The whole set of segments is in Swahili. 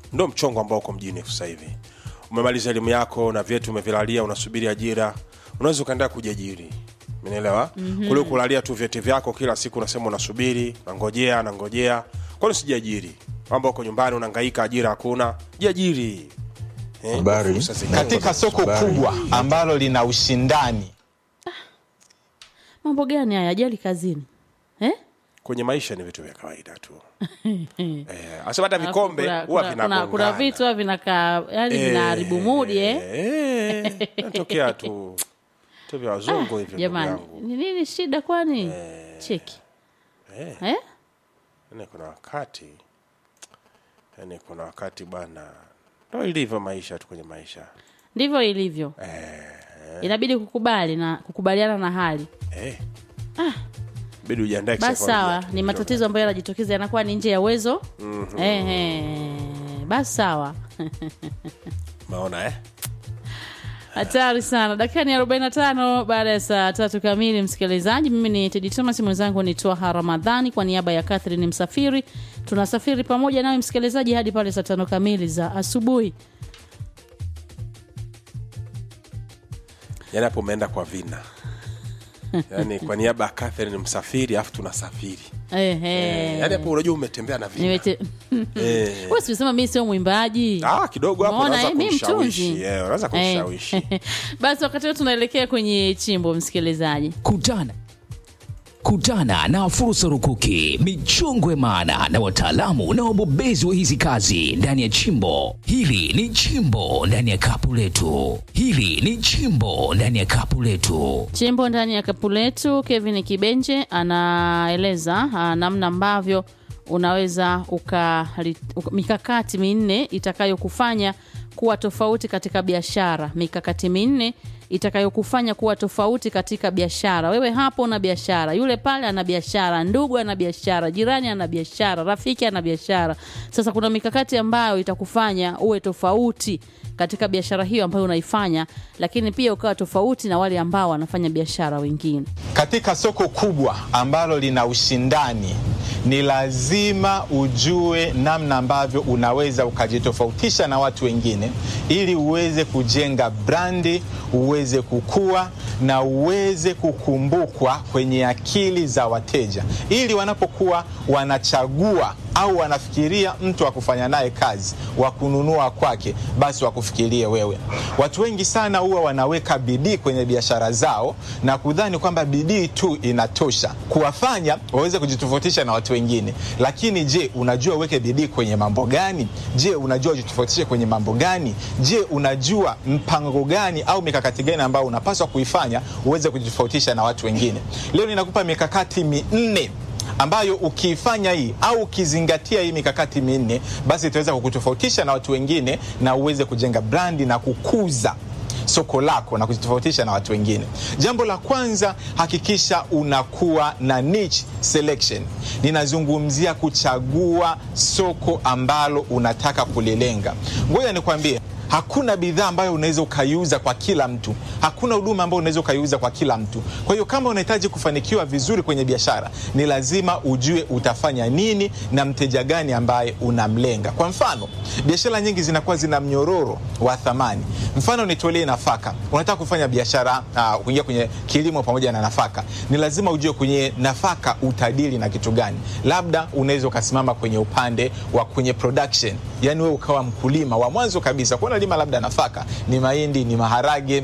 ndo mchongo ambao uko mjini sasa hivi umemaliza elimu yako na vyetu umevilalia unasubiri ajira unaweza ukaendelea kujiajiri umenielewa mm-hmm. kule kulalia tu vyeti vyako kila siku unasema unasubiri nangojea nangojea kwani usijiajiri kwamba uko nyumbani unahangaika ajira hakuna jiajiri Eh, Habari. fursa ziko. katika soko Habari. kubwa ambalo lina ushindani mambo gani haya ajali kazini eh? kwenye maisha ni vitu vya kawaida tu eh, asema hata Alafu vikombe kuna- huwa kuna- kuna, kuna vinagongana. vitu huwa vinakaa yani vinaharibu mudi eh? Eh, natokea tu tu vya wazungu hivyo ndugu jamani yangu. ni nini shida kwani cheki Eh, eh? yani kuna wakati yani kuna wakati bwana ndo ilivyo maisha tu kwenye maisha ndivyo ilivyo inabidi kukubali na kukubaliana na hali eh. bidi ujiandae basi kisaikolojia sawa tu. ni matatizo ambayo yanajitokeza yanakuwa ni nje ya uwezo mm-hmm. eh, basi sawa maona eh? hatari sana dakika ni 45 baada ya saa tatu kamili msikilizaji mimi ni tedi thomas mwenzangu ni twaha ramadhani kwa niaba ya catherine msafiri tunasafiri pamoja nawe msikilizaji hadi pale saa tano kamili za asubuhi yani hapo umeenda kwa vina yani kwa niaba ya Catherine msafiri alafu tunasafiri eh, eh. eh. yani hapo unajua umetembea na vina Nimete- eh. Wewe si umesema mimi sio mwimbaji ah, kidogo hapo Umeona, unaweza eh, mi kumshawishi mtunzi. eh, unaweza kumshawishi Eh. basi wakati huo tunaelekea kwenye chimbo msikilizaji Kutana kutana na fursa rukuki, michongwe maana na wataalamu na wabobezi wa hizi kazi ndani ya chimbo hili. Ni chimbo ndani ya kapu letu, hili ni chimbo ndani ya kapu letu. chimbo ndani ya kapu letu kevin kibenje anaeleza ah, namna ambavyo unaweza uka, uka mikakati minne itakayokufanya kuwa tofauti katika biashara mikakati minne itakayokufanya kuwa tofauti katika biashara wewe hapo una biashara yule pale ana biashara ndugu ana biashara jirani ana biashara rafiki ana biashara sasa kuna mikakati ambayo itakufanya uwe tofauti katika biashara hiyo ambayo unaifanya lakini pia ukawa tofauti na wale ambao wanafanya biashara wengine katika soko kubwa ambalo lina ushindani ni lazima ujue namna ambavyo unaweza ukajitofautisha na watu wengine ili uweze kujenga brandi uweze kukua na uweze kukumbukwa kwenye akili za wateja ili wanapokuwa wanachagua au wanafikiria mtu wa kufanya naye kazi wa kununua kwake basi wakufikirie wewe watu wengi sana huwa wanaweka bidii kwenye biashara zao na kudhani kwamba bidii tu inatosha kuwafanya waweze kujitofautisha na watu wengine lakini je unajua uweke bidii kwenye mambo gani je unajua ujitofautishe kwenye mambo gani je unajua mpango gani au mikakati gani ambayo unapaswa kuifanya uweze kujitofautisha na watu wengine leo ninakupa mikakati minne ambayo ukiifanya hii au ukizingatia hii mikakati minne basi itaweza kukutofautisha na watu wengine na uweze kujenga brandi na kukuza soko lako na kujitofautisha na watu wengine jambo la kwanza hakikisha unakuwa na niche selection ninazungumzia kuchagua soko ambalo unataka kulilenga ngoja nikwambie hakuna bidhaa ambayo unaweza ukaiuza kwa kila mtu hakuna huduma ambayo unaweza ukaiuza kwa kila mtu kwa hiyo kama unahitaji kufanikiwa vizuri kwenye biashara ni lazima ujue utafanya nini na mteja gani ambaye unamlenga kwa mfano biashara nyingi zinakuwa zina mnyororo wa thamani mfano nitolee nafaka unataka kufanya biashara uh, kuingia kwenye kilimo pamoja na nafaka ni lazima ujue kwenye nafaka utadili na kitu gani labda unaweza ukasimama kwenye upande wa kwenye production yani wewe ukawa mkulima wa mwanzo kabisa kuwa unalima labda nafaka ni mahindi ni maharage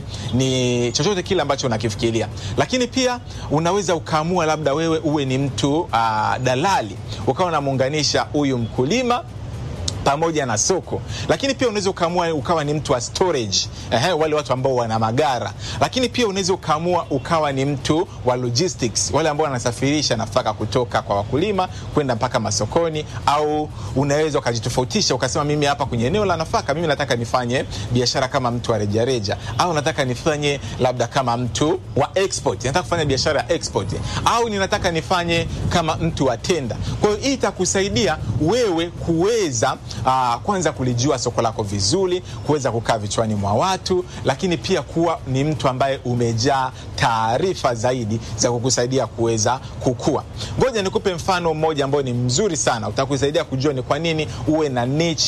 ni chochote kile ambacho unakifikiria lakini pia unaweza ukaamua labda wewe uwe ni mtu uh, dalali ukawa unamuunganisha huyu mkulima pamoja na soko lakini pia unaweza ukaamua ukawa ni mtu wa storage Ehe, wale watu ambao wana magara lakini pia unaweza ukaamua ukawa ni mtu wa logistics wale ambao wanasafirisha nafaka kutoka kwa wakulima kwenda mpaka masokoni au unaweza ukajitofautisha ukasema mimi hapa kwenye eneo la nafaka mimi nataka nifanye biashara kama mtu wa rejareja au nataka nifanye labda kama mtu wa export nataka kufanya biashara ya export au ninataka nifanye kama mtu wa tenda kwa hiyo hii itakusaidia wewe kuweza uh, kwanza kulijua soko lako vizuri kuweza kukaa vichwani mwa watu lakini pia kuwa ni mtu ambaye umejaa taarifa zaidi za kukusaidia kuweza kukua ngoja nikupe mfano mmoja ambao ni mzuri sana utakusaidia kujua ni kwa nini uwe na niche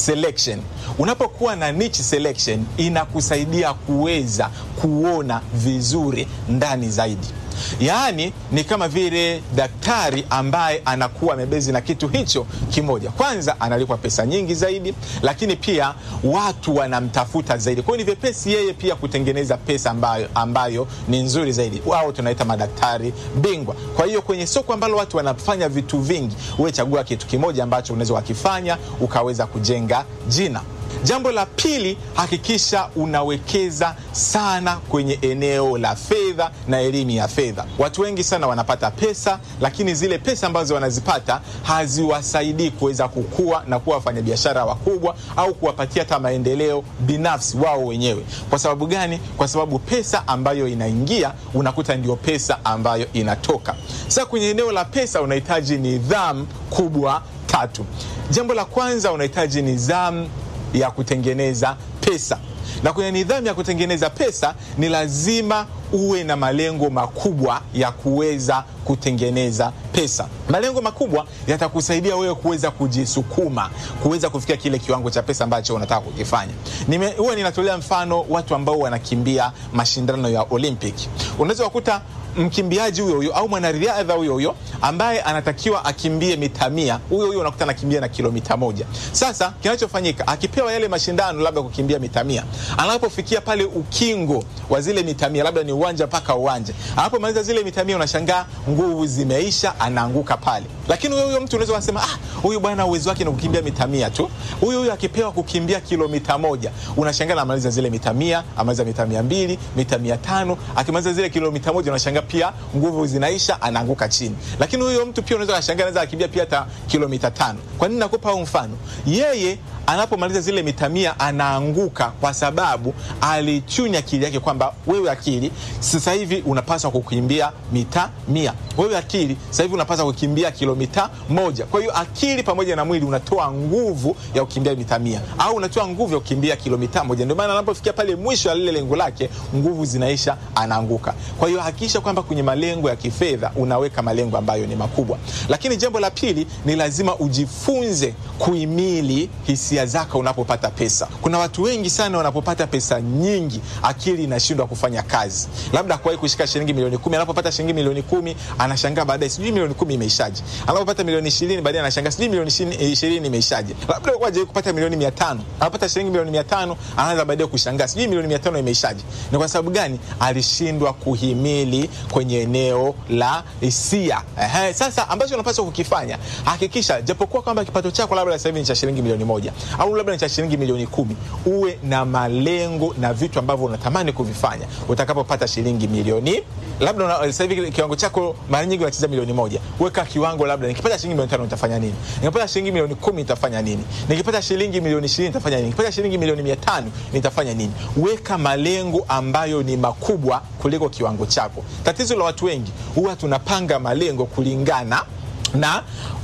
selection. Unapokuwa na niche selection, inakusaidia kuweza kuona vizuri ndani zaidi. Yaani ni kama vile daktari ambaye anakuwa amebezi na kitu hicho kimoja. Kwanza analipwa pesa nyingi zaidi, lakini pia watu wanamtafuta zaidi. Kwa hiyo ni vyepesi yeye pia kutengeneza pesa ambayo, ambayo ni nzuri zaidi. Wao tunaita madaktari bingwa. Kwa hiyo kwenye soko ambalo watu wanafanya vitu vingi, wewe chagua kitu kimoja ambacho unaweza wakifanya ukaweza kujenga jina. Jambo la pili, hakikisha unawekeza sana kwenye eneo la fedha na elimu ya fedha. Watu wengi sana wanapata pesa, lakini zile pesa ambazo wanazipata haziwasaidii kuweza kukua na kuwa wafanyabiashara wakubwa au kuwapatia hata maendeleo binafsi wao wenyewe. Kwa sababu gani? Kwa sababu pesa ambayo inaingia unakuta ndio pesa ambayo inatoka. Sasa kwenye eneo la pesa unahitaji nidhamu kubwa tatu. Jambo la kwanza unahitaji nidhamu ya kutengeneza pesa na kwenye nidhamu ya kutengeneza pesa ni lazima uwe na malengo makubwa ya kuweza kutengeneza pesa. Malengo makubwa yatakusaidia wewe kuweza kujisukuma kuweza kufikia kile kiwango cha pesa ambacho unataka kukifanya. Nime, huwa ninatolea mfano watu ambao wanakimbia mashindano ya Olympic. Unaweza kukuta mkimbiaji huyo huyo au mwanariadha huyo huyo ambaye anatakiwa akimbie mita mia, huyo huyo unakuta anakimbia na kilomita moja. Sasa kinachofanyika akipewa yale mashindano labda kukimbia mita mia, anapofikia pale ukingo wa zile mita mia, labda ni uwanja mpaka uwanja, anapomaliza zile mita mia, unashangaa nguvu zimeisha, anaanguka pale. Lakini huyo huyo mtu unaweza kusema ah, huyu bwana uwezo wake ni kukimbia mita mia tu. Huyu huyu akipewa kukimbia kilomita moja, unashangaa anamaliza zile mita mia, amaliza mita mia mbili, mita mia tano, akimaliza zile kilomita moja unashangaa pia nguvu zinaisha, anaanguka chini. Lakini huyo mtu pia unaweza kushangaa anaweza akimbia pia hata kilomita tano. Kwa nini nakupa huu mfano? Yeye anapomaliza zile mita mia anaanguka kwa sababu alichunya akili yake kwamba wewe akili sasa hivi unapaswa kukimbia mita mia, wewe akili sasa hivi unapaswa kukimbia kilomita moja. Kwa hiyo akili pamoja na mwili unatoa nguvu ya kukimbia mita mia au unatoa nguvu ya kukimbia kilomita moja. Ndio maana anapofikia pale mwisho ya lile lengo lake, nguvu zinaisha, anaanguka. Kwa hiyo hakikisha kwamba kwenye malengo ya kifedha unaweka malengo ambayo ni makubwa. Lakini jambo la pili ni lazima ujifunze kuhimili hisia zako unapopata pesa. Kuna watu wengi sana wanapopata pesa nyingi, akili inashindwa kufanya kazi. Labda kuwahi kushika shilingi milioni kumi, anapopata shilingi milioni kumi anashangaa baadaye, sijui milioni kumi imeishaje. Anapopata milioni ishirini baadaye anashangaa sijui milioni ishirini imeishaje. Labda waje kupata milioni mia tano, anapata shilingi milioni mia tano anaanza baadaye kushangaa sijui milioni mia tano imeishaje. Ni kwa sababu gani? Alishindwa kuhimili kwenye eneo la hisia. Ehe, sasa ambacho unapaswa kukifanya, hakikisha japokuwa kwamba kipato chako labda sasa hivi ni cha shilingi milioni moja au labda ni cha shilingi milioni kumi, uwe na malengo na vitu ambavyo unatamani kuvifanya utakapopata shilingi milioni labda una- sasa hivi kiwango chako mara nyingi unacheza milioni moja. Weka kiwango, labda nikipata shilingi milioni tano nitafanya nini? Nikipata shilingi milioni kumi nitafanya nini? Nikipata shilingi milioni ishirini nitafanya nini? Nikipata shilingi milioni mia tano nitafanya nini? Weka malengo ambayo ni makubwa kuliko kiwango chako. Tatizo la watu wengi huwa tunapanga malengo kulingana na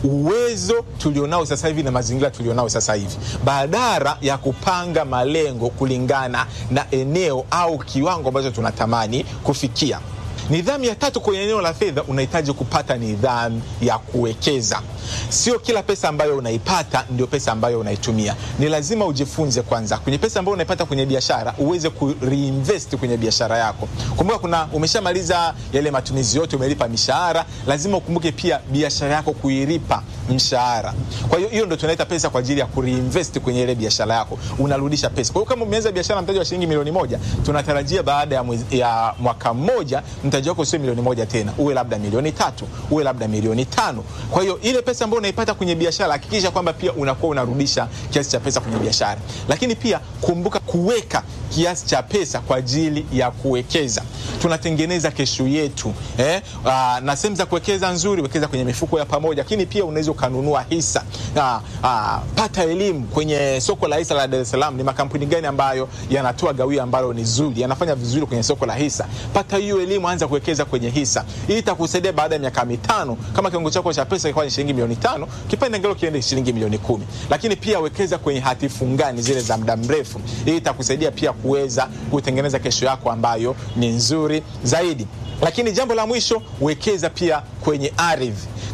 uwezo tulionao sasa hivi na mazingira tulionao sasa hivi, badala ya kupanga malengo kulingana na eneo au kiwango ambacho tunatamani kufikia. Nidhamu ya tatu kwenye eneo la fedha, unahitaji kupata nidhamu ya kuwekeza. Sio kila pesa ambayo unaipata ndio pesa ambayo unaitumia. Ni lazima ujifunze kwanza kwenye pesa ambayo unaipata kwenye biashara, uweze ku reinvest kwenye biashara yako. Kumbuka, kuna umeshamaliza yale matumizi yote, umelipa mishahara, lazima ukumbuke pia biashara yako kuilipa mshahara. Kwa hiyo hiyo ndio tunaita pesa kwa ajili ya kureinvest kwenye ile biashara yako, unarudisha pesa. Kwa hiyo kama umeanza biashara mtaji wa shilingi milioni moja, tunatarajia baada ya, mwezi, ya mwaka mmoja mtaji wako sio milioni moja tena, uwe labda milioni tatu, uwe labda milioni tano. Kwa hiyo ile pesa ambayo unaipata kwenye biashara, hakikisha kwamba pia unakuwa unarudisha kiasi cha pesa kwenye biashara, lakini pia kumbuka kuweka kiasi cha pesa kwa ajili ya kuwekeza. Tunatengeneza kesho yetu eh? Aa, na sehemu za kuwekeza nzuri, wekeza kwenye mifuko ya pamoja, lakini pia unaweza ukanunua hisa. Aa, aa, pata elimu kwenye soko la hisa la Dar es Salaam, ni makampuni gani ambayo yanatoa gawio ambalo ni zuri, yanafanya vizuri kwenye soko la hisa. Pata hiyo elimu, anza kuwekeza kwenye hisa. Hii itakusaidia baada ya miaka mitano, kama kiwango chako cha pesa kilikuwa ni shilingi milioni tano, kipande ngelo kiende shilingi milioni kumi. Lakini pia wekeza kwenye hati fungani zile za muda mrefu. Hii itakusaidia pia kuweza kutengeneza kesho yako ambayo ni nzuri zaidi. Lakini jambo la mwisho, wekeza pia kwenye ardhi.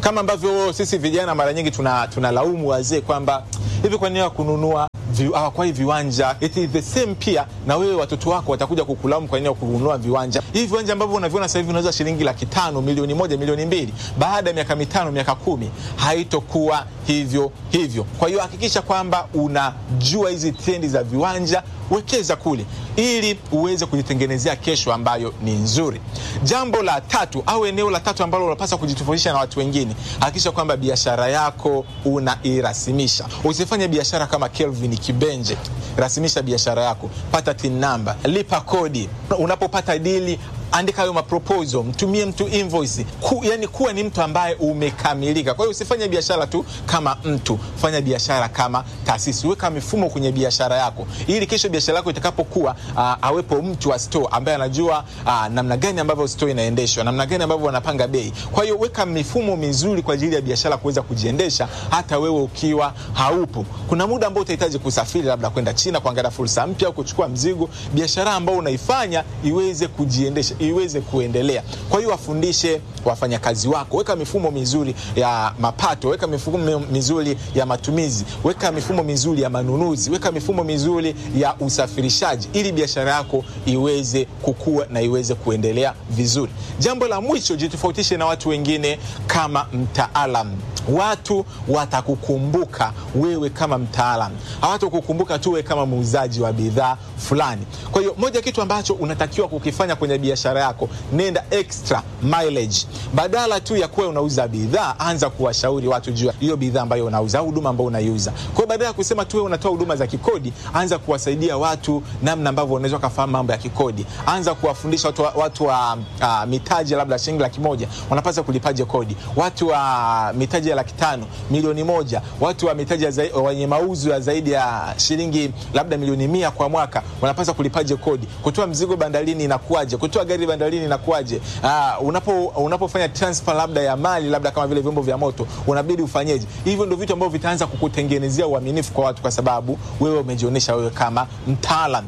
kama ambavyo sisi vijana mara nyingi tuna tunalaumu wazee kwamba hivi kwa nini kununua vi, hawakwai viwanja it is the same pia na wewe watoto wako watakuja kukulaumu kwa nini ya kununua viwanja hivi viwanja ambavyo unaviona sasa hivi unauza shilingi laki tano milioni moja milioni mbili baada ya miaka mitano miaka kumi haitokuwa hivyo hivyo kwa hiyo hakikisha kwamba unajua hizi trendi za viwanja wekeza kule ili uweze kujitengenezea kesho ambayo ni nzuri jambo la tatu au eneo la tatu ambalo unapaswa kujitofautisha na watu wengine hakikisha kwamba biashara yako unairasimisha usifanye biashara kama kelvin kibenje rasimisha biashara yako pata tin namba lipa kodi unapopata dili andika hayo maproposal mtumie mtu invoice Ku, yani kuwa ni mtu ambaye umekamilika kwa hiyo usifanye biashara tu kama mtu fanya biashara kama taasisi weka mifumo kwenye biashara yako ili kesho biashara yako itakapokuwa uh, awepo mtu wa store ambaye anajua uh, namna gani ambavyo store inaendeshwa namna gani ambavyo wanapanga bei kwa hiyo weka mifumo mizuri kwa ajili ya biashara kuweza kujiendesha hata wewe ukiwa haupo kuna muda ambao utahitaji kusafiri labda kwenda china kuangalia fursa mpya au kuchukua mzigo biashara ambao unaifanya iweze kujiendesha iweze kuendelea kwa hiyo wafundishe wafanyakazi wako weka mifumo mizuri ya mapato weka mifumo mizuri ya matumizi weka mifumo mizuri ya manunuzi weka mifumo mizuri ya usafirishaji ili biashara yako iweze kukua na iweze kuendelea vizuri jambo la mwisho jitofautishe na watu wengine kama mtaalam watu watakukumbuka wewe kama mtaalam hawatakukumbuka tu wewe kama muuzaji wa bidhaa fulani kwa hiyo moja kitu ambacho unatakiwa kukifanya kwenye biashara yako nenda extra mileage badala tu ya kuwa unauza bidhaa anza kuwashauri watu juu ya hiyo bidhaa ambayo unauza au huduma ambayo unaiuza kwa hiyo badala ya kusema tu wewe unatoa huduma za kikodi anza kuwasaidia watu namna ambavyo unaweza kufahamu mambo ya kikodi anza kuwafundisha watu wa, watu wa uh, mitaji labda shilingi laki moja wanapaswa kulipaje kodi watu wa mitaji ya laki tano milioni moja watu wa mitaji ya zai- wenye mauzo ya zaidi ya shilingi labda milioni mia kwa mwaka wanapaswa kulipaje kodi kutoa mzigo bandarini inakuwaje kutoa gari bandarini inakuwaje uh, unapo unapofanya transfer labda ya mali labda kama vile vyombo vya moto unabidi ufanyeje hivyo ndio vitu ambavyo vitaanza kukutengenezea uaminifu kwa watu kwa sababu wewe umejionyesha wewe kama mtaalam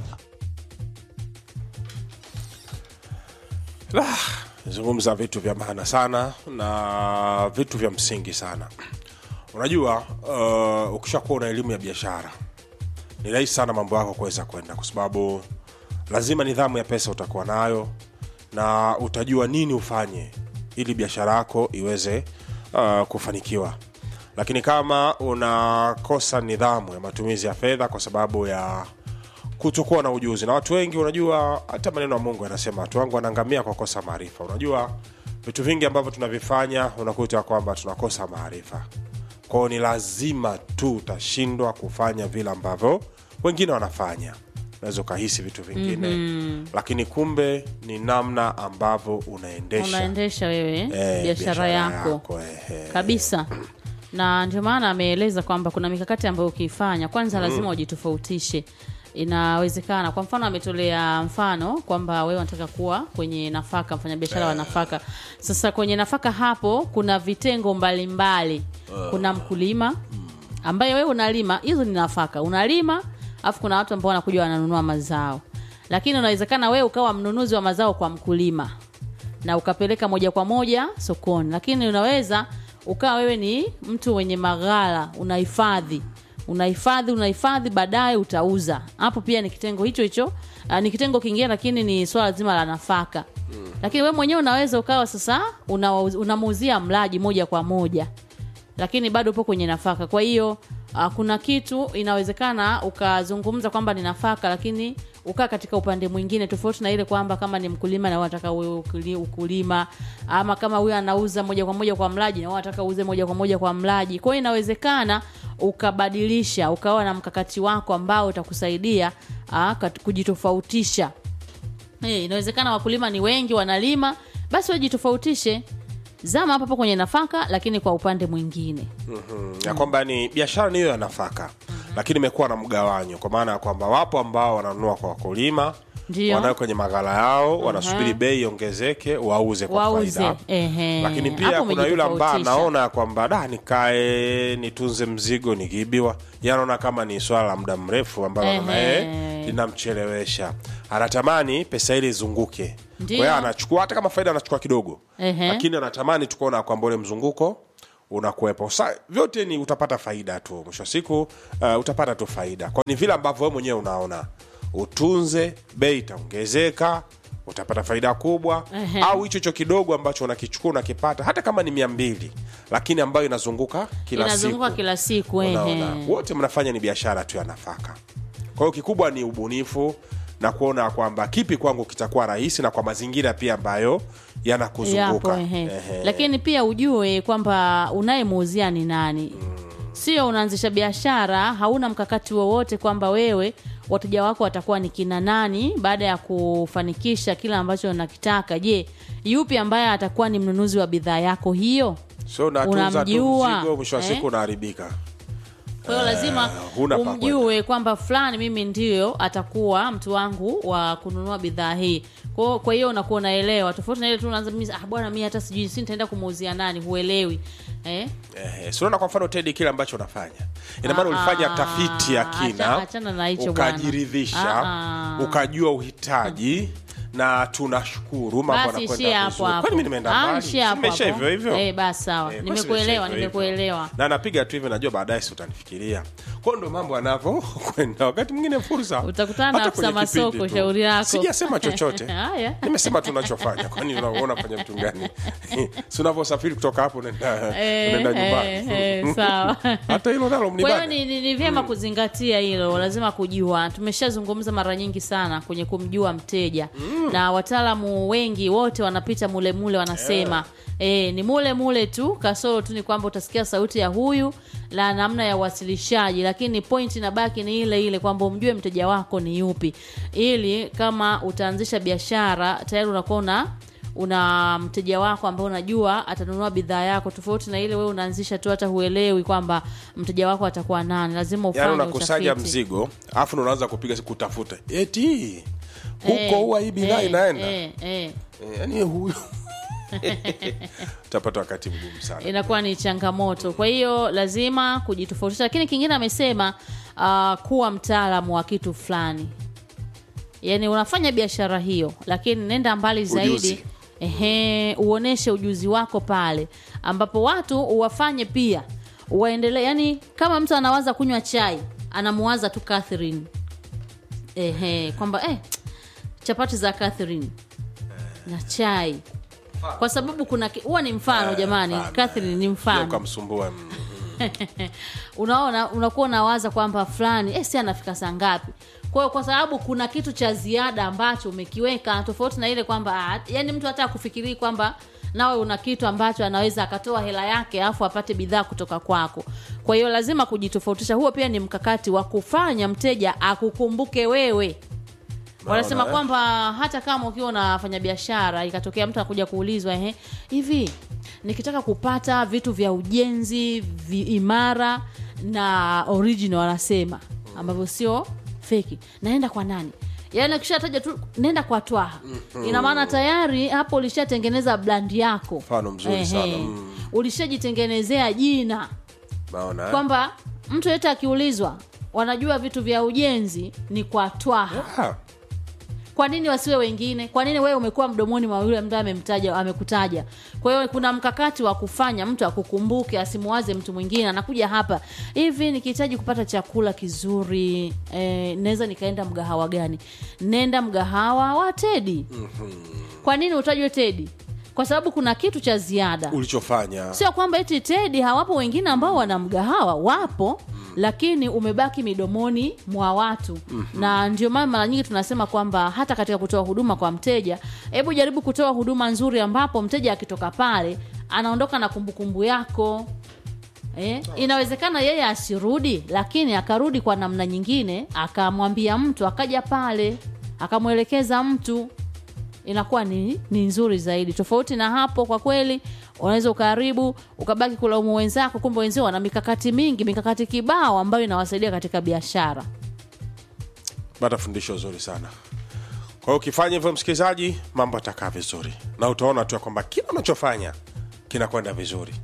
zungumza vitu vya maana sana na vitu vya msingi sana unajua uh, ukishakuwa una elimu ya biashara ni rahisi sana mambo yako kuweza kwenda kwa sababu lazima nidhamu ya pesa utakuwa nayo na utajua nini ufanye ili biashara yako iweze uh, kufanikiwa lakini kama unakosa nidhamu ya matumizi ya fedha kwa sababu ya kutokuwa na ujuzi na watu wengi unajua hata maneno ya mungu yanasema watu wangu wanaangamia kwa kosa maarifa unajua vitu vingi ambavyo tunavifanya unakuta kwamba tunakosa maarifa kwao ni lazima tu utashindwa kufanya vile ambavyo wengine wanafanya unaweza ukahisi vitu vingine mm-hmm. lakini kumbe ni namna ambavyo unaendesha unaendesha wewe eh, biashara yako eh, eh. kabisa na ndio maana ameeleza kwamba kuna mikakati ambayo ukiifanya kwanza lazima ujitofautishe inawezekana kwa mfano ametolea mfano kwamba wewe unataka kuwa kwenye nafaka mfanyabiashara wa nafaka sasa kwenye nafaka hapo kuna vitengo mbalimbali kuna mkulima ambaye wewe unalima hizo ni nafaka unalima alafu kuna watu ambao wanakuja wananunua mazao lakini unawezekana wewe ukawa mnunuzi wa mazao kwa mkulima na ukapeleka moja kwa moja sokoni lakini unaweza ukawa wewe ni mtu wenye maghala unahifadhi unahifadhi unahifadhi baadaye utauza hapo pia ni kitengo hicho hicho uh, ni kitengo kingine lakini ni swala zima la nafaka mm. lakini wewe mwenyewe unaweza ukawa sasa unawauz- unamuuzia mlaji moja kwa moja lakini bado upo kwenye nafaka kwa hiyo uh, kuna kitu inawezekana ukazungumza kwamba ni nafaka lakini ukaa katika upande mwingine tofauti na ile kwamba kama ni mkulima na unataka uwe ukuli- ukulima ama kama huyo anauza moja kwa moja kwa mlaji na wewe unataka uuze moja kwa moja kwa mlaji kwa hiyo inawezekana ukabadilisha ukawa na mkakati wako ambao utakusaidia uh, kat- kujitofautisha Eh, inawezekana wakulima ni wengi wanalima basi wajitofautishe zama hapo hapo kwenye nafaka lakini kwa upande mwingine mm. ya kwamba ni biashara niyo ya nafaka lakini imekuwa na mgawanyo kwa maana ya kwamba wapo ambao wananunua kwa wakulima Ndio. wanayo kwenye maghala yao wanasubiri bei iongezeke wauze kwa Wauze, faida ehe. lakini Hapo pia kuna yule ambaye umejitofautisha. anaona ya kwamba da nikae nitunze mzigo nikiibiwa Yeye anaona kama ni swala la muda mrefu ambalo Ehe. naye linamchelewesha anatamani pesa ile izunguke kwa Ndio. hiyo anachukua hata kama faida anachukua kidogo Ehe. lakini anatamani tukuona kwamba ule mzunguko unakuwepo Sa, vyote ni utapata faida tu mwisho wa siku uh, utapata tu faida kwa ni vile ambavyo wewe mwenyewe unaona utunze bei itaongezeka utapata faida kubwa Ehe. au hicho hicho kidogo ambacho unakichukua unakipata hata kama ni mia mbili lakini ambayo inazunguka kila inazunguka siku kila siku Unaona, ehe. wote mnafanya ni biashara tu ya nafaka kwa hiyo kikubwa ni ubunifu na kuona kwamba kipi kwangu kitakuwa rahisi na kwa mazingira pia ambayo yanakuzunguka yapo ehe. Ehe. lakini pia ujue kwamba unayemuuzia ni nani sio unaanzisha biashara hauna mkakati wowote kwamba wewe wateja wako watakuwa ni kina nani baada ya kufanikisha kile ambacho unakitaka je yupi ambaye atakuwa ni mnunuzi wa bidhaa yako hiyo so unatunza tu unamjua, mzigo mwisho wa eh? siku unaharibika kwa hiyo lazima huna pa umjue kwamba fulani mimi ndio atakuwa mtu wangu wa kununua bidhaa hii kwa kwa hiyo unakuwa unaelewa tofauti na ile tu unaanza mimi ah bwana mimi hata sijui si nitaenda kumuuzia nani huelewi eh Eh, si unaona kwa mfano tedi kile ambacho unafanya ina maana ulifanya Ah, tafiti ya acha- kina achana na hicho bwana. ukajiridhisha Ah, ah. ukajua uhitaji na tunashukuru mambo basi yanakwenda ishia hapo vizuri. hapo kwani mimi nimeenda Ah, mbali ishia hapo Simeisha hapo. hivyo hivyo eh basi sawa Eh, basi nimekuelewa imeisha hivyo hivyo. nimekuelewa na napiga tu hivyo najua baadaye si utanifikiria kwao ndo mambo yanavyokwenda wakati mwingine fursa Utakutana na hata afisa kwenye kipindi masoko, tu. shauri lako. sijasema chochote Haya. nimesema tunachofanya kwani unaona fanya vitu gani si unavyosafiri kutoka hapo unaenda Eh, unaenda nyumbani eh, eh, sawa hata hilo nalo kwa hiyo mnibane ni, ni, ni vyema kuzingatia hilo lazima kujua tumeshazungumza mara nyingi sana kwenye kumjua mteja na wataalamu wengi wote wanapita mule mule wanasema E, ni mule mule tu kasoro tu ni kwamba utasikia sauti ya huyu la namna ya uwasilishaji lakini point inabaki ni ile ile kwamba umjue mteja wako ni yupi ili kama utaanzisha biashara tayari unakuwa una una mteja wako ambao unajua atanunua bidhaa yako tofauti na ile wewe unaanzisha tu hata huelewi kwamba mteja wako atakuwa nani lazima ufanye yaani unakusanya utafiti. mzigo alafu ndo unaanza kupiga kutafuta eti huko Eh, huwa hii bidhaa eh, inaenda eh, eh. Eh, yaani huyu utapata wakati mgumu sana inakuwa ni changamoto kwa hiyo lazima kujitofautisha lakini kingine amesema uh, kuwa mtaalamu wa kitu fulani yaani unafanya biashara hiyo lakini nenda mbali zaidi Ujuzi. ehe uoneshe ujuzi wako pale ambapo watu uwafanye pia waendelee yani kama mtu anawaza kunywa chai anamuwaza tu Catherine ehe kwamba eh, chapati za Catherine na chai kwa sababu kuna ki- huwa ni mfano jamani mfano, Catherine ni Sio mfano ukamsumbua mm. unaona unakuwa unawaza kwamba fulani eh, si anafika saa ngapi kwa hiyo kwa sababu kuna kitu cha ziada ambacho umekiweka tofauti na ile kwamba ah, yani mtu hata akufikirii kwamba nawe una kitu ambacho anaweza akatoa hela yake alafu apate bidhaa kutoka kwako kwa hiyo lazima kujitofautisha huo pia ni mkakati wa kufanya mteja akukumbuke wewe wanasema eh? kwamba hata kama ukiwa unafanya biashara ikatokea mtu anakuja kuulizwa ehe hivi nikitaka kupata vitu vya ujenzi vi imara na original wanasema ambavyo sio feki naenda kwa nani yaani akishataja tu nenda kwa twaha ina maana tayari hapo ulishatengeneza brandi yako Mfano mzuri sana, mm. ulishajitengenezea jina naona eh? kwamba mtu yote akiulizwa wanajua vitu vya ujenzi ni kwa twaha Ah, kwa nini wasiwe wengine kwa nini wewe umekuwa mdomoni mwa yule mtu amemtaja amekutaja kwa hiyo kuna mkakati wa kufanya mtu akukumbuke asimuwaze mtu mwingine anakuja hapa hivi nikihitaji kupata chakula kizuri eh, naweza nikaenda mgahawa gani nenda mgahawa wa tedi kwa nini utajwe tedi kwa sababu kuna kitu cha ziada ulichofanya sio kwamba eti tedi hawapo wengine ambao wana mgahawa wapo lakini umebaki midomoni mwa watu na ndio maana mara nyingi tunasema kwamba hata katika kutoa huduma kwa mteja hebu jaribu kutoa huduma nzuri ambapo mteja akitoka pale anaondoka na kumbukumbu yako Eh, inawezekana yeye asirudi lakini akarudi kwa namna nyingine akamwambia mtu akaja pale akamwelekeza mtu inakuwa ni, ni nzuri zaidi tofauti na hapo kwa kweli unaweza ukaharibu ukabaki kulaumu wenzako kumbe wenzio wana mikakati mingi mikakati kibao ambayo inawasaidia katika biashara pata fundisho zuri sana kwa hiyo ukifanya hivyo msikilizaji mambo atakaa vizuri na utaona tu ya kwamba kila unachofanya kinakwenda vizuri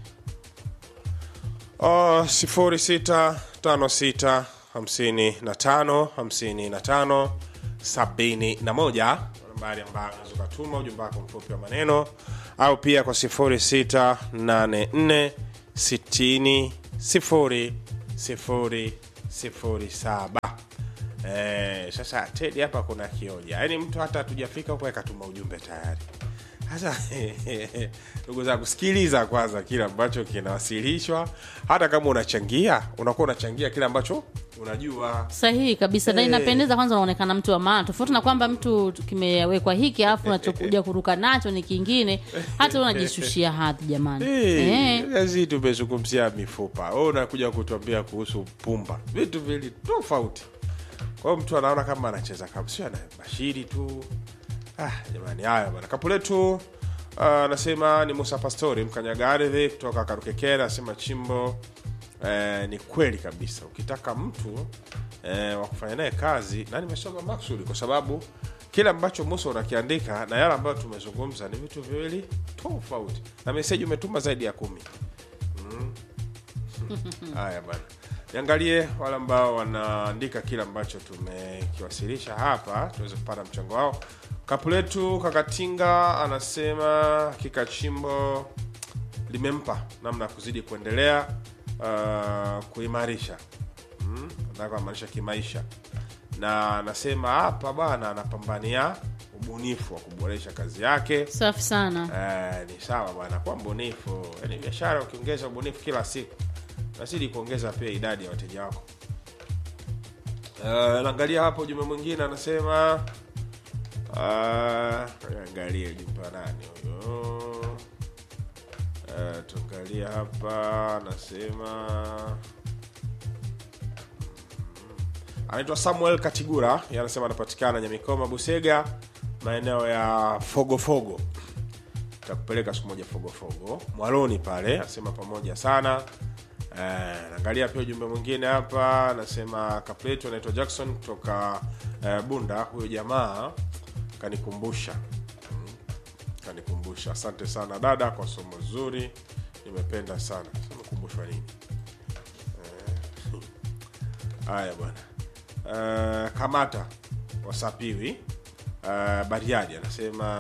uh, sifuri sita tano sita hamsini na tano hamsini na tano sabini na moja nambari ambayo unaweza ukatuma ujumbe wako mfupi wa maneno au pia kwa sifuri sita nane nne 60 0 0 0 7 Eh, sasa Tedi hapa kuna kioja, yaani mtu hata hatujafika huko akatuma ujumbe tayari. Sasa ndugu zangu, sikiliza kwanza kile ambacho kinawasilishwa. Hata kama unachangia, unakuwa unachangia kile ambacho unajua. sahihi kabisa na Eh. inapendeza kwanza unaonekana mtu wa maana tofauti na kwamba mtu kimewekwa hiki alafu unachokuja kuruka nacho ni kingine hata unajishushia hadhi jamani Eh. Hey, tumezungumzia mifupa, wewe unakuja kutuambia kuhusu pumba, vitu vili tofauti. Kwa hiyo mtu anaona kama anacheza kama sio ana bashiri tu. Ah, jamani, haya bwana. Kapu letu ah, anasema ni Musa Pastori mkanyaga ardhi kutoka Karukekera, anasema chimbo eh, ni kweli kabisa. Ukitaka mtu eh, wa kufanya naye kazi, na nimesoma maksudi kwa sababu kile ambacho Musa unakiandika na yale ambayo tumezungumza ni vitu viwili tofauti, na meseji umetuma zaidi ya kumi. Haya bana, niangalie wale ambao wanaandika kile ambacho tumekiwasilisha hapa, tuweze kupata mchango wao. Kapu letu Kakatinga anasema kikachimbo limempa namna ya kuzidi kuendelea uh, kuimarisha mm, nataka kumaanisha kimaisha, na anasema hapa bwana anapambania ubunifu wa kuboresha kazi yake. safi sana Eh, ni sawa bwana, kuwa mbunifu. Yaani biashara ukiongeza ubunifu kila siku nazidi kuongeza pia idadi ya wateja wako. Eh, naangalia hapo ujumbe mwingine anasema ah, angalie ujumbe wa nani huyo? Eh, tuangalie hapa anasema anaitwa Samuel Katigura, yeye anasema anapatikana Nyamikoma, Busega, maeneo ya Fogofogo. Takupeleka siku moja Fogofogo Mwaloni pale, anasema pamoja sana. Eh, naangalia pia ujumbe mwingine hapa, anasema kapletu anaitwa Jackson kutoka eh, Bunda. Huyo jamaa kanikumbusha Mm, kanikumbusha. Asante sana dada kwa somo zuri, nimependa sana. Umekumbushwa nini? Haya bwana. Uh, kamata wasapiwi uh, Bariadi anasema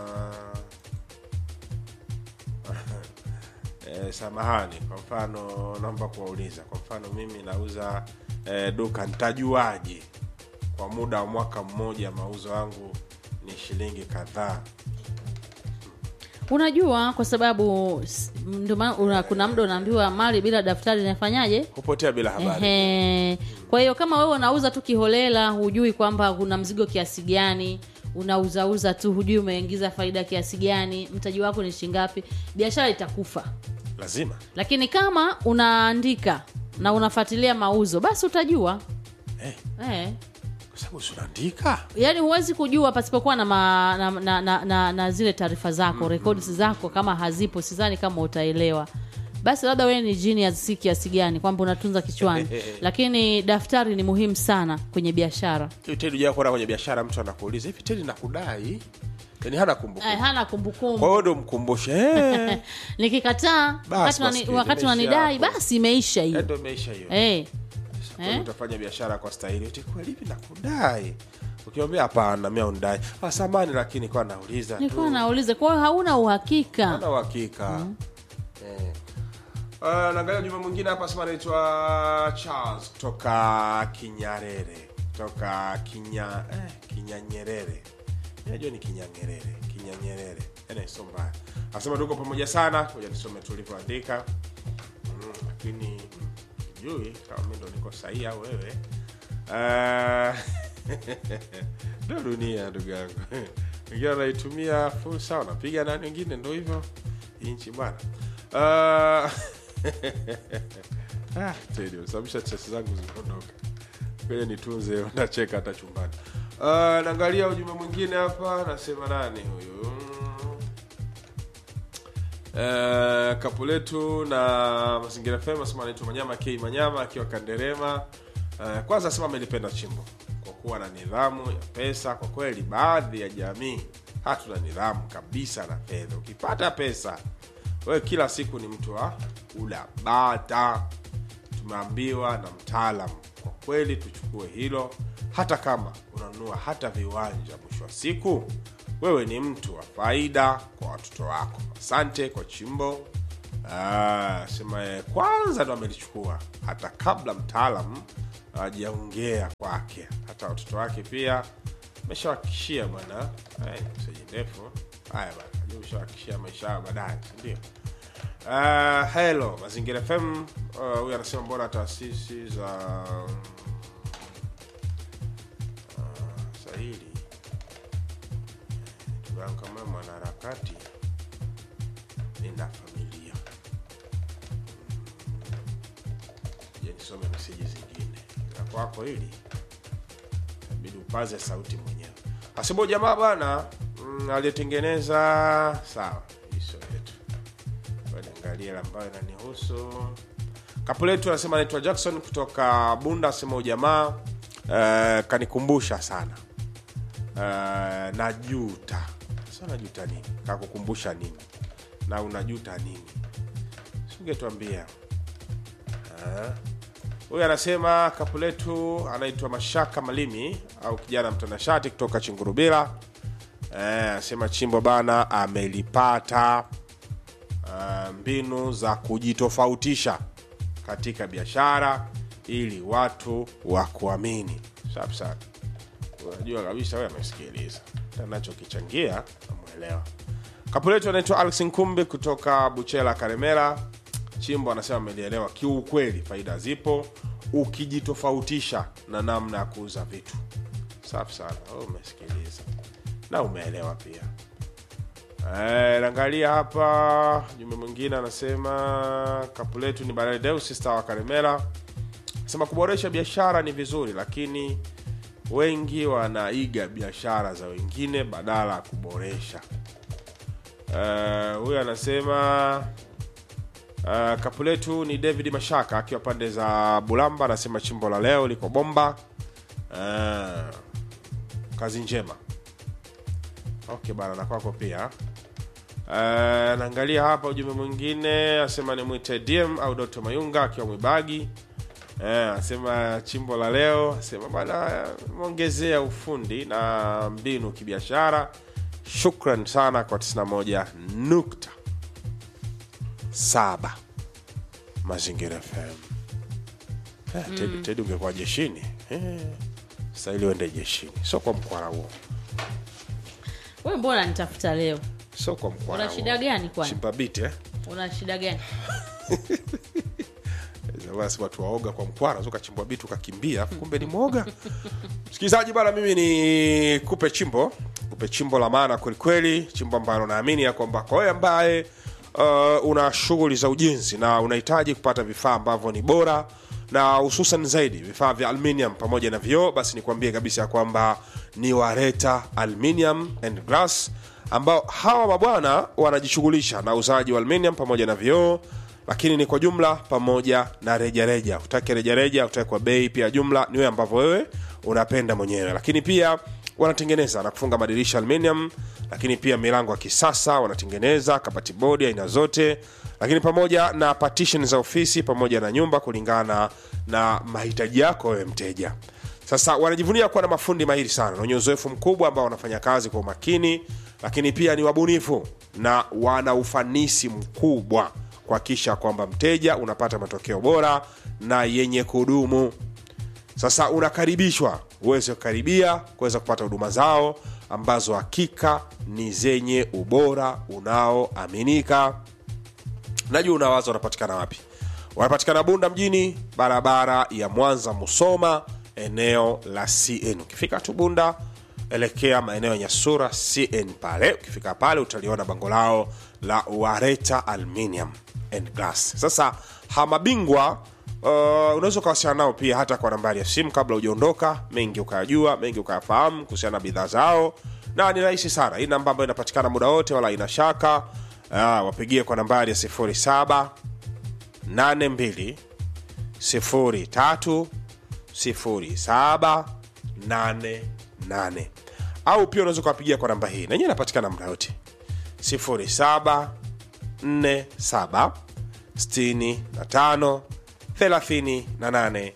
eh, samahani, kwa mfano naomba kuwauliza, kwa mfano mimi nauza eh, duka, nitajuaje kwa muda wa mwaka mmoja mauzo yangu ni shilingi kadhaa? unajua kwa sababu s- ndio maana una- kuna muda unaambiwa mali bila daftari inafanyaje Hupotea bila habari. Ehe. Kwa hiyo kama wewe unauza tu kiholela, hujui kwamba kuna mzigo kiasi gani, unauzauza tu, hujui umeingiza faida kiasi gani, mtaji wako ni shingapi, biashara itakufa. Lazima Lakini kama unaandika na unafuatilia mauzo, basi utajua eh, eh. kwa sababu si unaandika Yaani huwezi kujua pasipokuwa na, ma, na, na, na, na, na zile taarifa zako mm records zako kama hazipo, sidhani kama utaelewa. Basi labda wewe ni genius si kiasi gani kwamba unatunza kichwani, lakini daftari ni muhimu sana kwenye biashara. Hivi Tedi hujawahi kuona kwenye biashara mtu anakuuliza hivi Tedi nakudai? Yaani hana kumbukumbu. Eh, hana Kwa kumbukumbu. hiyo ndo mkumbushe eh, Nikikataa wakati basi, unani- wakati imeisha unanidai, hapo. basi imeisha eh, hiyo ndo imeisha hiyo. eh. Kwa hiyo utafanya biashara kwa stahili. Eti kweli hivi nakudai? Ukimwambia hapana, mimi undai. Ah, samani lakini kwa nauliza Nilikuwa tu. nauliza, kwa hiyo hauna uhakika. Hana uhakika. Eh. Uh, naangalia juma mwingine hapa sema anaitwa Charles kutoka Kinyarere. Kutoka Kinya eh, Kinyanyerere. Najua ni Kinyanyerere, Kinyanyerere. Ene sio mbaya. Anasema tuko pamoja sana. Ngoja nisome tulivyoandika. Mm, lakini mm, sijui kama mimi ndo niko sahihi au wewe. Uh, ndo dunia ndugu yangu. Wengine wanaitumia fursa, wanapiga nani, wengine ndo hivyo hii nchi bwana. Uh, ah, Teddy, usababisha chesi zangu zimeondoka. Ngoja nitunze, ndacheka hata chumbani. Uh, naangalia ujumbe mwingine hapa, nasema nani huyu? Uh, kapu letu na mazingira fema sema anaitwa Manyama K Manyama akiwa Kanderema. Uh, kwanza asema amelipenda chimbo kwa kuwa na nidhamu ya pesa. Kwa kweli, baadhi ya jamii hatuna nidhamu kabisa na fedha. Ukipata pesa wewe kila siku ni mtu wa kula bata. Tumeambiwa na mtaalam, kwa kweli tuchukue hilo, hata kama unanunua hata viwanja, mwisho wa siku wewe ni mtu wa faida kwa watoto wako. Asante kwa chimbo. Ah, sema eh, kwanza ndo amelichukua hata kabla mtaalam hajaongea kwake hata watoto wake pia ameshawakishia bwana Eh, meseji ndefu haya bwana najua ushawakishia maisha yao baadaye sindio Uh, hello mazingira fm uh, huyu anasema mbona taasisi za uh, sahili ndugu yangu kama mwanaharakati nina familia je nisome meseji zingine za kwako hili inabidi upaze sauti mwenyewe asibo jamaa bwana mm, aliyetengeneza sawa hiso yetu niangalie ile ambayo inanihusu kapu letu anasema anaitwa jackson kutoka bunda asema ujamaa uh, kanikumbusha sana uh, najuta sa najuta nini kakukumbusha nini na unajuta nini singetuambia Ah. huyu anasema kapu letu anaitwa mashaka malimi au kijana mtanashati kutoka chingurubira Eh, anasema chimbo bana amelipata uh, mbinu za kujitofautisha katika biashara ili watu wakuamini safi sana unajua kabisa wewe amesikiliza anachokichangia amwelewa kapu letu anaitwa alex nkumbi kutoka buchela karemera chimbo anasema amelielewa kiukweli faida zipo ukijitofautisha na namna ya kuuza vitu safi sana wewe umesikiliza na umeelewa pia Eh, naangalia hapa jumbe mwingine anasema kapu letu ni Baradeus sista wa Karemera sema kuboresha biashara ni vizuri lakini wengi wanaiga biashara za wengine badala ya kuboresha Eh, huyu anasema uh, kapu letu ni David Mashaka akiwa pande za Bulamba anasema chimbo la leo liko bomba uh, kazi njema okay bana na kwako pia Uh, naangalia hapa ujumbe mwingine asema ni mwite dm au doto mayunga akiwa mwibagi uh, asema chimbo la leo asema bana mwongezea ufundi na mbinu kibiashara shukran sana kwa 91 nukta saba mazingira fm eh, Teddy- Teddy ungekuwa jeshini eh, stahili uende jeshini sio kwa mkwara huo we mbona nitafuta leo sio kwa mkwara una shida gani kwani chimpabiti eh? una shida gani basi watu waoga kwa mkwara ukachimbwa bitu ukakimbia afu kumbe ni mwoga msikilizaji bana mimi ni kupe chimbo kupe chimbo la maana kwelikweli chimbo ambalo naamini ya kwamba kwa wewe ambaye uh, una shughuli za ujenzi na unahitaji kupata vifaa ambavyo ni bora na hususan zaidi vifaa vya aluminium pamoja na vioo basi nikwambie kabisa ya kwamba ni wareta aluminium and glass ambao hawa mabwana wanajishughulisha na uzaji wa aluminium pamoja na vioo lakini ni kwa jumla pamoja na rejareja utake rejareja utake kwa bei pia jumla ni wewe ambavyo wewe unapenda mwenyewe lakini pia wanatengeneza na kufunga madirisha aluminium lakini pia milango ya kisasa wanatengeneza kabati bodi aina zote lakini pamoja na partition za ofisi pamoja na nyumba kulingana na mahitaji yako wewe mteja sasa wanajivunia kuwa na mafundi mahiri sana na wenye uzoefu mkubwa ambao wanafanya kazi kwa umakini lakini pia ni wabunifu na wana ufanisi mkubwa kuhakikisha kwamba mteja unapata matokeo bora na yenye kudumu sasa unakaribishwa uweze kukaribia kuweza kupata huduma zao ambazo hakika ni zenye ubora unaoaminika najua unawaza wanapatikana wapi wanapatikana bunda mjini barabara ya mwanza musoma eneo la cn ukifika tu bunda elekea maeneo ya nyasura cn pale ukifika pale utaliona bango lao la wareta aluminium and glass sasa hamabingwa uh, unaweza ukawasiliana nao pia hata kwa nambari ya simu kabla hujaondoka mengi ukayajua mengi ukayafahamu kuhusiana na bidhaa zao na ni rahisi sana hii namba ambayo inapatikana muda wote wala ina shaka uh, wapigie kwa nambari ya 07 82 03 07 88 au pia unaweza ukawapigia kwa namba hii nenyewe inapatikana muda wote 07 47 65 38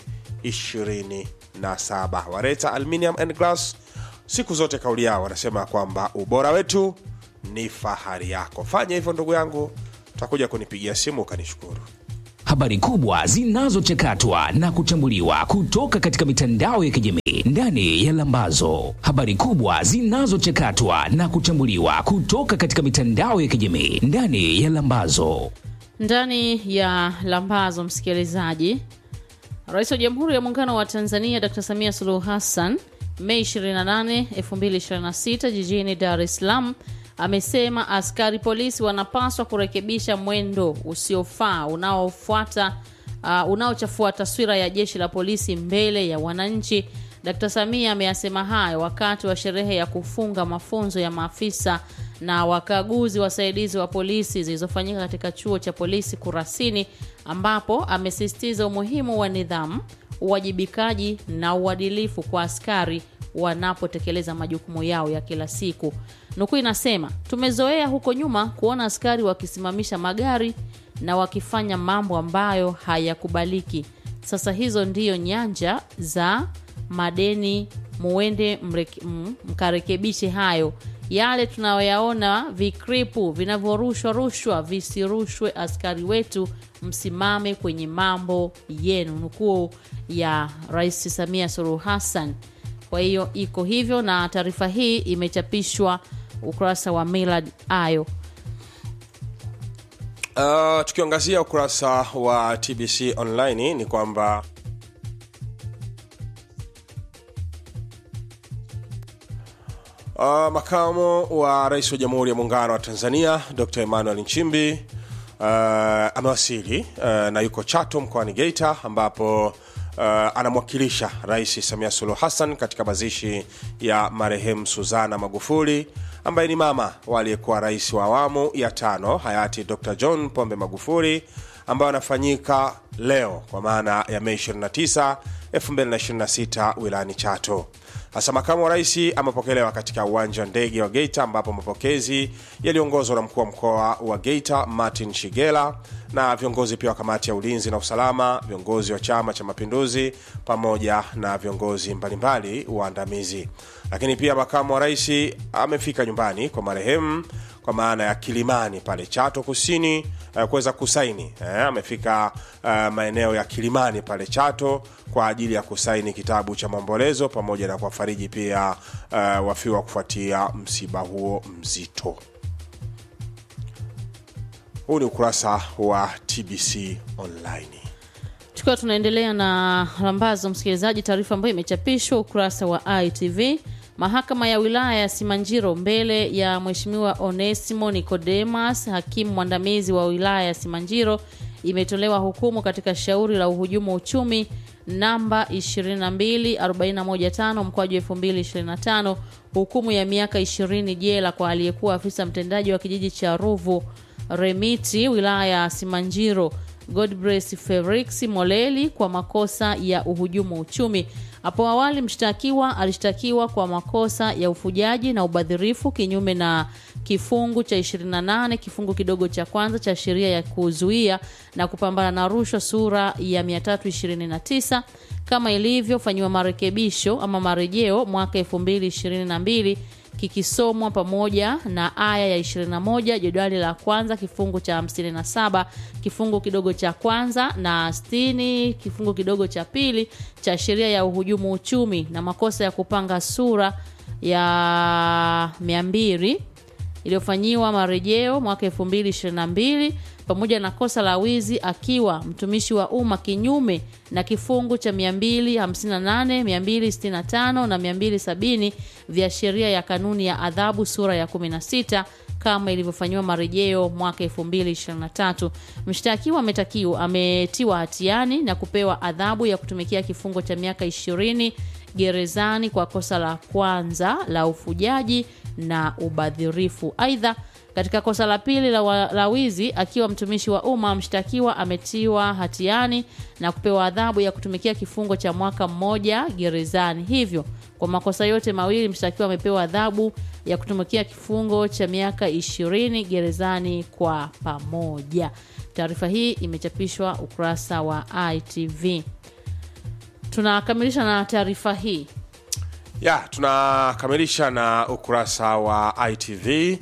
27 wareta aluminium and glass siku zote kauli yao wanasema kwamba ubora wetu ni fahari yako fanya hivyo ndugu yangu utakuja kunipigia simu ukanishukuru habari kubwa zinazochakatwa na kuchambuliwa kutoka katika mitandao ya kijamii ndani ya Lambazo. Habari kubwa zinazochakatwa na kuchambuliwa kutoka katika mitandao ya kijamii ndani ya Lambazo. ndani ya lambazo msikilizaji rais wa jamhuri ya muungano wa tanzania dr samia suluhu hassan mei 28 2026 jijini dar es salaam amesema askari polisi wanapaswa kurekebisha mwendo usiofaa unaofuata uh, unaochafua taswira ya jeshi la polisi mbele ya wananchi dkt samia ameyasema hayo wakati wa sherehe ya kufunga mafunzo ya maafisa na wakaguzi wasaidizi wa polisi zilizofanyika katika chuo cha polisi kurasini ambapo amesisitiza umuhimu wa nidhamu uwajibikaji na uadilifu kwa askari wanapotekeleza majukumu yao ya kila siku nukuu inasema tumezoea huko nyuma kuona askari wakisimamisha magari na wakifanya mambo ambayo hayakubaliki sasa hizo ndiyo nyanja za madeni muende mreke- m- mkarekebishe hayo yale tunayoyaona vikripu vinavyorushwa rushwa visirushwe askari wetu msimame kwenye mambo yenu nukuu ya rais samia suluhu hassan kwa hiyo iko hivyo na taarifa hii imechapishwa ukurasa wa milad ayo uh, tukiangazia ukurasa wa tbc online ni kwamba Uh, makamo wa rais wa jamhuri ya muungano wa tanzania dr emmanuel nchimbi uh, amewasili uh, na yuko chato mkoani geita ambapo uh, anamwakilisha rais samia suluhu hassan katika mazishi ya marehemu suzana magufuli ambaye ni mama wa aliyekuwa rais wa awamu ya tano hayati dr john pombe magufuli ambayo anafanyika leo kwa maana ya mei 29 2026 wilayani chato hasa makamu wa rais amepokelewa katika uwanja wa ndege wa geita ambapo mapokezi yaliongozwa na mkuu wa mkoa wa geita martin shigela na viongozi pia wa kamati ya ulinzi na usalama viongozi wa chama cha mapinduzi pamoja na viongozi mbalimbali waandamizi lakini pia makamu wa rais amefika nyumbani kwa marehemu kwa maana ya kilimani pale chato kusini uh, kuweza kusaini eh, amefika uh, maeneo ya kilimani pale chato kwa ajili ya kusaini kitabu cha maombolezo pamoja na kuwafariji pia uh, wafiwa kufuatia msiba huo mzito huu ni ukurasa wa tbc online tukiwa tunaendelea na lambazo msikilizaji taarifa ambayo imechapishwa ukurasa wa itv mahakama ya wilaya ya simanjiro mbele ya mheshimiwa onesimo nicodemas hakimu mwandamizi wa wilaya ya simanjiro imetolewa hukumu katika shauri la uhujumu uchumi namba 22415 mkwaju 2025 hukumu ya miaka 20 jela kwa aliyekuwa afisa mtendaji wa kijiji cha ruvu remiti wilaya ya simanjiro godbrace felix moleli kwa makosa ya uhujumu uchumi hapo awali mshtakiwa alishtakiwa kwa makosa ya ufujaji na ubadhirifu kinyume na kifungu cha 28 kifungu kidogo cha kwanza cha sheria ya kuzuia na kupambana na rushwa sura ya 329 kama ilivyofanyiwa marekebisho ama marejeo mwaka 2022 kikisomwa pamoja na aya ya 21 jedwali la kwanza kifungu cha 57 kifungu kidogo cha kwanza na 60 kifungu kidogo cha pili cha sheria ya uhujumu uchumi na makosa ya kupanga sura ya 200 iliyofanyiwa marejeo mwaka 2022 pamoja na kosa la wizi akiwa mtumishi wa umma kinyume na kifungu cha 258 265 na 270 vya sheria ya kanuni ya adhabu sura ya 16 kama ilivyofanyiwa marejeo mwaka 2023 mshtakiwa ametakiwa ametiwa hatiani na kupewa adhabu ya kutumikia kifungo cha miaka 20 gerezani kwa kosa la kwanza la ufujaji na ubadhirifu aidha katika kosa la pili la, wa- la wizi akiwa mtumishi wa umma mshtakiwa ametiwa hatiani na kupewa adhabu ya kutumikia kifungo cha mwaka mmoja gerezani hivyo kwa makosa yote mawili mshtakiwa amepewa adhabu ya kutumikia kifungo cha miaka ishirini gerezani kwa pamoja taarifa hii imechapishwa ukurasa wa itv tunakamilisha na taarifa hii ya tunakamilisha na ukurasa wa itv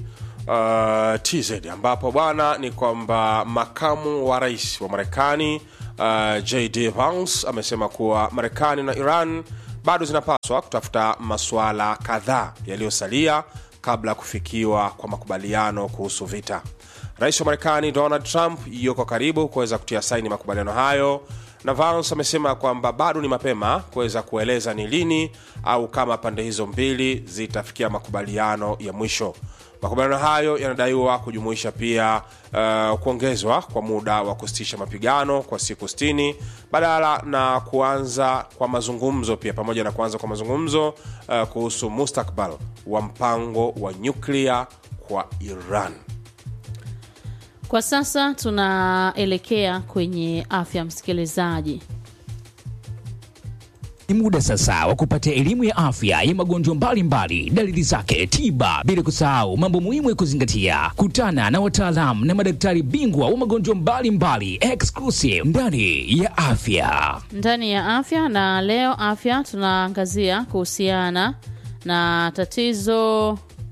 uh, TZ ambapo bwana ni kwamba makamu wa rais wa Marekani uh, JD Vance amesema kuwa Marekani na Iran bado zinapaswa kutafuta masuala kadhaa yaliyosalia kabla ya kufikiwa kwa makubaliano kuhusu vita. Rais wa Marekani Donald Trump yuko karibu kuweza kutia saini makubaliano hayo, na Vance amesema kwamba bado ni mapema kuweza kueleza ni lini au kama pande hizo mbili zitafikia makubaliano ya mwisho. Makubaliano hayo yanadaiwa kujumuisha pia uh, kuongezwa kwa muda wa kusitisha mapigano kwa siku 60 badala na kuanza kwa mazungumzo pia, pamoja na kuanza kwa mazungumzo uh, kuhusu mustakbal wa mpango wa nyuklia kwa Iran. Kwa sasa tunaelekea kwenye afya, msikilizaji. Ni muda sasa wa kupata elimu ya afya ya magonjwa mbalimbali, dalili zake, tiba, bila kusahau mambo muhimu ya kuzingatia. Kutana na wataalamu na madaktari bingwa wa magonjwa mbalimbali exclusive ndani ya afya. ndani ya afya na leo afya tunaangazia kuhusiana na tatizo